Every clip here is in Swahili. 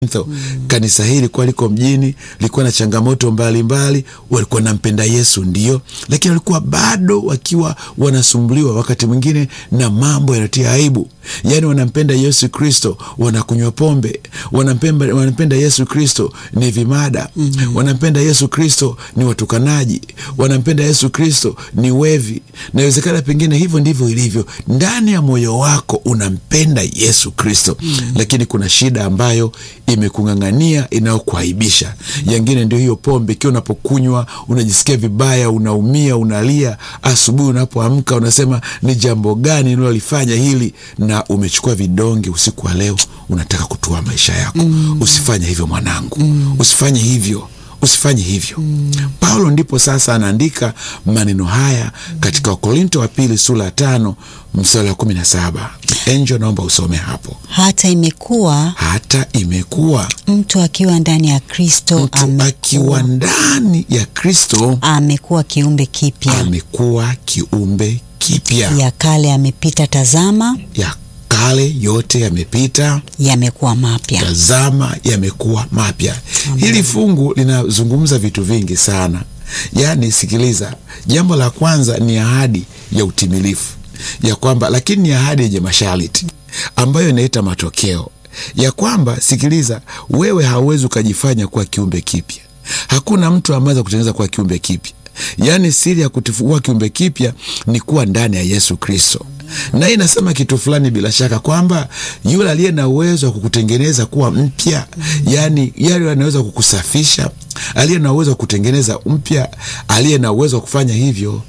Mm. Kanisa hili likuwa liko mjini, likuwa na changamoto mbalimbali, walikuwa nampenda Yesu ndio, lakini walikuwa bado wakiwa wanasumbuliwa wakati mwingine na mambo yanatia aibu. Yaani wanampenda Yesu Kristo, wanakunywa pombe, wanampenda, wanampenda Yesu Kristo ni vimada mm -hmm. wanampenda Yesu Kristo ni watukanaji, wanampenda Yesu Kristo ni wevi. Nawezekana pengine hivyo ndivyo ilivyo ndani ya moyo wako, unampenda Yesu Kristo mm -hmm. lakini kuna shida ambayo imekung'ang'ania inayokuaibisha. Yengine ndio hiyo pombe, ikiwa unapokunywa unajisikia vibaya, unaumia, unalia. Asubuhi unapoamka unasema ni jambo gani ninalolifanya hili, na umechukua vidonge usiku wa leo, unataka kutoa maisha yako. mm. Usifanye hivyo mwanangu, mm. usifanye hivyo usifanye hivyo mm. Paulo ndipo sasa anaandika maneno haya katika Wakorinto wa pili sura ya tano mstari wa kumi na saba. Enjo, naomba usome hapo. Hata imekuwa Hata imekuwa mtu akiwa ndani ya Kristo mtu akiwa ndani ya Kristo amekuwa kiumbe kipya, amekuwa kiumbe kipya, ya kale amepita, tazama ya kale yote yamepita, yamekuwa mapya. tazama yamekuwa mapya. Hili fungu linazungumza vitu vingi sana. Yaani, sikiliza, jambo la kwanza ni ahadi ya utimilifu ya kwamba, lakini ni ahadi yenye masharti ambayo inaleta matokeo ya kwamba, sikiliza, wewe hauwezi ukajifanya kuwa kiumbe kipya. Hakuna mtu ameweza kutengeneza kuwa kiumbe kipya. Yaani, siri ya kutifua kiumbe kipya ni kuwa ndani ya Yesu Kristo na hii inasema kitu fulani bila shaka kwamba yule aliye na uwezo wa kukutengeneza kuwa mpya, yani yale anaweza kukusafisha, aliye na uwezo wa kutengeneza mpya, aliye na uwezo wa kufanya hivyo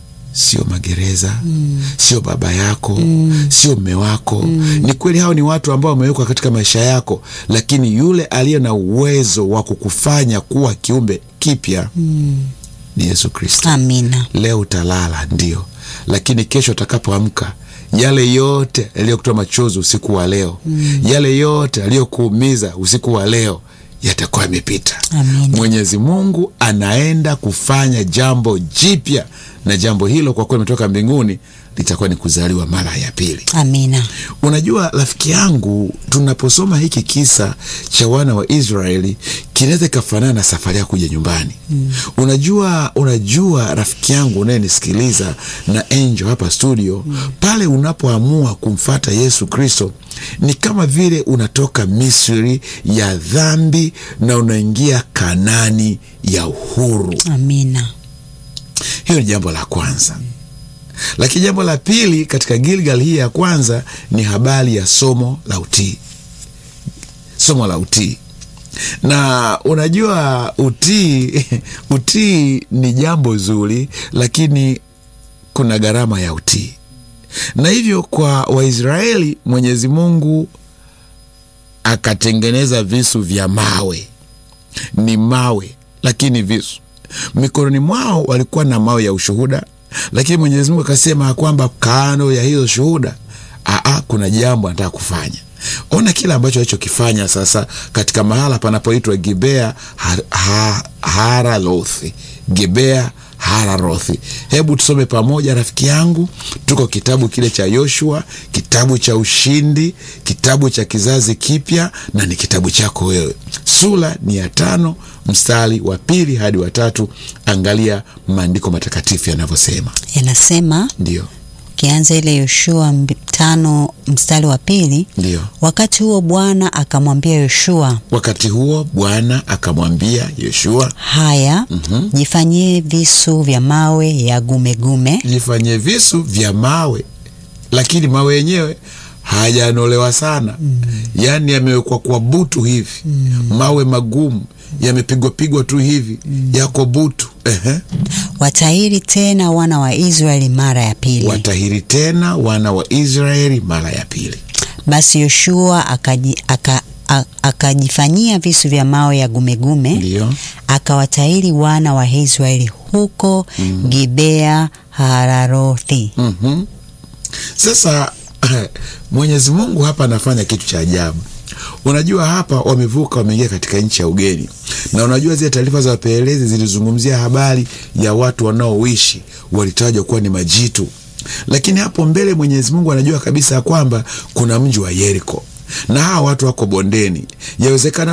sio magereza mm. sio baba yako mm. sio mme wako mm. Ni kweli hao ni watu ambao wamewekwa katika maisha yako, lakini yule aliye na uwezo wa kukufanya kuwa kiumbe kipya mm. ni Yesu Kristo. Amina. Leo utalala ndio, lakini kesho utakapoamka, yale yote yaliyokutoa machozi usiku wa leo mm. yale yote yaliyokuumiza usiku wa leo yatakuwa yamepita. Amina. Mwenyezi Mungu anaenda kufanya jambo jipya, na jambo hilo kwa kuwa limetoka mbinguni litakuwa ni kuzaliwa mara ya pili. Amina. Unajua rafiki yangu, tunaposoma hiki kisa cha wana wa Israeli kinaweza ikafanana na safari ya kuja nyumbani mm. Unajua, unajua rafiki yangu unayenisikiliza na Angel hapa studio mm. Pale unapoamua kumfata Yesu Kristo ni kama vile unatoka Misri ya dhambi na unaingia Kanani ya uhuru. Amina. Hiyo ni jambo la kwanza lakini jambo la pili katika Gilgal hii ya kwanza ni habari ya somo la utii, somo la utii. Na unajua utii, utii ni jambo zuri, lakini kuna gharama ya utii, na hivyo kwa Waisraeli Mwenyezi Mungu akatengeneza visu vya mawe, ni mawe lakini visu mikononi mwao walikuwa na mawe ya ushuhuda lakini Mwenyezi Mungu akasema ya kwamba kando ya hizo shuhuda, aa, kuna jambo anataka kufanya. Ona kile ambacho alichokifanya sasa katika mahala panapoitwa Gibea ha, ha, Haralothi, Gibea Hararothi. Hebu tusome pamoja rafiki yangu, tuko kitabu kile cha Yoshua, kitabu cha ushindi, kitabu cha kizazi kipya, na ni kitabu chako wewe. Sura ni ya tano mstari wa pili hadi wa tatu. Angalia maandiko matakatifu yanavyosema. Yanasema Ndio, ukianza ile Yoshua mb- tano mstari wa pili ndio. wakati huo Bwana akamwambia Yoshua, Wakati huo Bwana akamwambia Yoshua, haya jifanyie visu vya mawe ya gumegume jifanye visu vya mawe, lakini mawe yenyewe hayajanolewa sana mm. Yaani yamewekwa kwa butu hivi mm. Mawe magumu yamepigwa pigwa tu hivi mm. Yako butu ehe. watahiri tena wana wa Israeli mara ya pili. Watahiri tena wana wa Israeli mara ya pili. Basi Yoshua akaji, aka, a- akajifanyia visu vya mawe ya gumegume Ndio akawatahiri wana wa Israeli huko Gibea Hararothi. Mhm. Sasa Mwenyezi Mungu hapa anafanya kitu cha ajabu. Unajua, hapa wamevuka, wameingia katika nchi ya ugeni, na unajua zile taarifa za wapelelezi zilizungumzia habari ya watu wanaoishi, walitajwa kuwa ni majitu, lakini hapo mbele Mwenyezi Mungu anajua kabisa ya kwamba kuna mji wa Yeriko na hawa watu wako bondeni, yawezekana